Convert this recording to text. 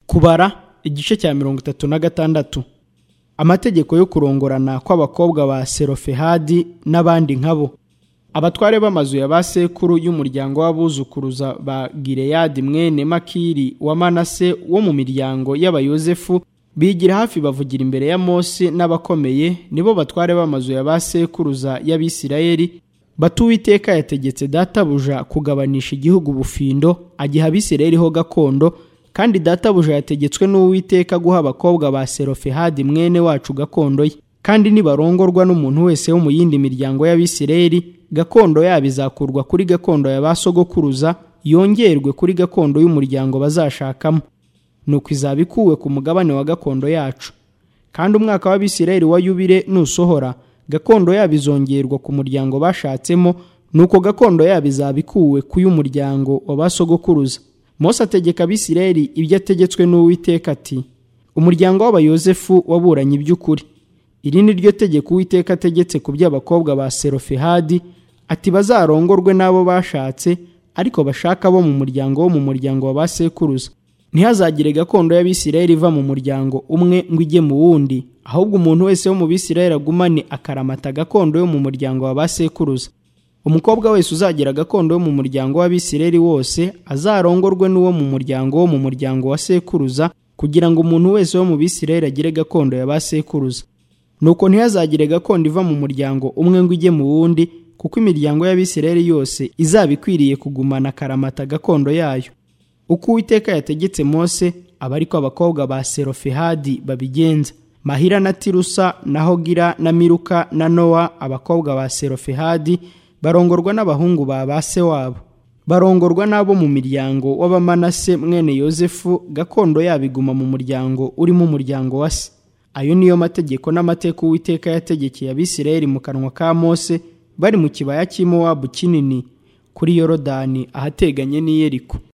kubara igice cya mirongo itatu na gatandatu amategeko yo kurongorana kw'abakobwa ba serofehadi n'abandi nkabo abatware b'amazu ya ba sekuru y'umuryango w'abuzukuruza ba gireyadi mwene makiri wa manase wo mu miryango y'abayozefu bigira hafi bavugira imbere ya mose n'abakomeye nibo batware b'amazu ya ba sekuruza y'abisirayeli batuwiteka yategetse databuja kugabanisha igihugu bufindo agiha abisirayeli ho gakondo kandi databuja yategetswe n'uwiteka guha abakobwa ba serofehadi mwene wacu gakondo ye kandi nibarongorwa n'umuntu wese wo mu yindi miryango y'abisirayeli gakondo yabo izakurwa kuri gakondo ya ba sogokuruza yongerwe kuri gakondo y'umuryango bazashakamo nuko izaba ikuwe ku mugabane wa gakondo yacu kandi umwaka w'abisirayeli wa yubile nusohora gakondo yabo izongerwa ku muryango bashatsemo nuko gakondo yabo izaba ikuwe ku y'umuryango wa ba sogokuruza mose ategeka abisirayeli ibyo ategetswe n'uwiteka ati umuryango w'abayozefu waburanye iby'ukuri iri ni ryo tegeko uwiteka ategetse ku by'abakobwa ba serofehadi ati bazarongorwe n'abo bashatse ariko bashaka bo mu muryango wo mu muryango wa ba sekuruza ntihazagire gakondo y'abisirayeli iva mu muryango umwe ngo ijye mu wundi ahubwo umuntu wese wo mu bisirayeli agumane akaramata gakondo yo mu muryango wa ba sekuruza umukobwa wese uzagira gakondo yo mu muryango w'abisirayeli wose azarongorwe n'uwo mu muryango wo mu muryango wa sekuruza kugira ngo umuntu wese wo mu bisirayeli agire gakondo ya ba sekuruza nuko ntihazagire gakondo iva mu muryango umwe ngo ijye mu wundi kuko imiryango y'abisirayeli yose izaba ikwiriye kugumana akaramata gakondo yayo uko uwiteka yategetse mose aba ariko abakobwa ba serofehadi babigenza mahira na tirusa na hogira na miruka na nowa abakobwa ba serofehadi barongorwa n'abahungu ba ba se wabo barongorwa n'abo mu miryango w'abamanase mwene yozefu gakondo yabo iguma mu muryango urimo umuryango wa se ayo niyo mategeko n'amateka uwiteka yategekeye abisirayeli mu kanwa ka mose bari mu kibaya cy'imowabu kinini kuri yorodani ahateganye n'iyeriko